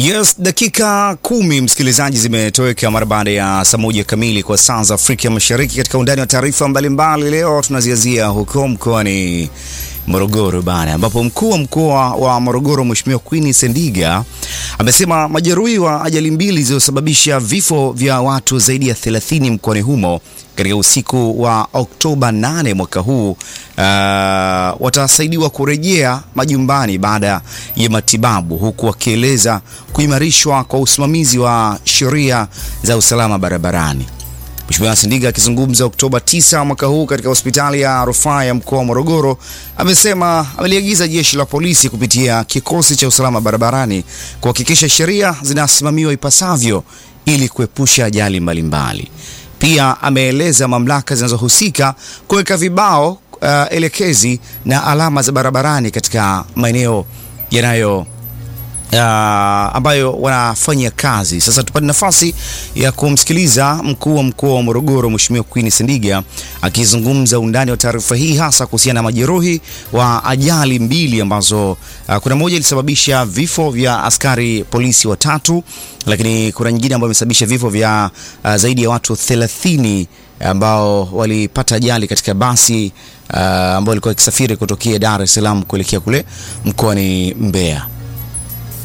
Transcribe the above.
Yes, dakika kumi msikilizaji, zimetoweka mara baada ya saa moja kamili kwa saa za Afrika Mashariki. Katika undani wa taarifa mbalimbali, leo tunaziazia huko mkoani Morogoro bana, ambapo mkuu wa mkoa wa Morogoro Mheshimiwa Queen Sendiga amesema majeruhi wa ajali mbili zilizosababisha vifo vya watu zaidi ya 30 mkoani humo katika usiku wa Oktoba 8 mwaka huu uh, watasaidiwa kurejea majumbani baada ya matibabu, huku wakieleza kuimarishwa kwa usimamizi wa sheria za usalama barabarani. Mheshimiwa Sendiga akizungumza Oktoba 9 mwaka huu katika hospitali ya rufaa ya mkoa wa Morogoro amesema ameliagiza jeshi la polisi kupitia kikosi cha usalama barabarani kuhakikisha sheria zinasimamiwa ipasavyo ili kuepusha ajali mbalimbali. Pia ameeleza mamlaka zinazohusika kuweka vibao uh, elekezi na alama za barabarani katika maeneo yanayo Uh, ambayo wanafanya kazi. Sasa tupate nafasi ya kumsikiliza mkuu wa mkoa wa Morogoro Mheshimiwa Queen Sendiga akizungumza undani wa taarifa hii hasa kuhusiana na majeruhi wa ajali mbili ambazo uh, kuna moja ilisababisha vifo vya askari polisi watatu, lakini kuna nyingine ambayo imesababisha vifo vya uh, zaidi ya watu 30 ambao walipata ajali katika basi uh, ambao walikuwa wakisafiri kutokea Dar es Salaam kuelekea kule mkoani Mbeya.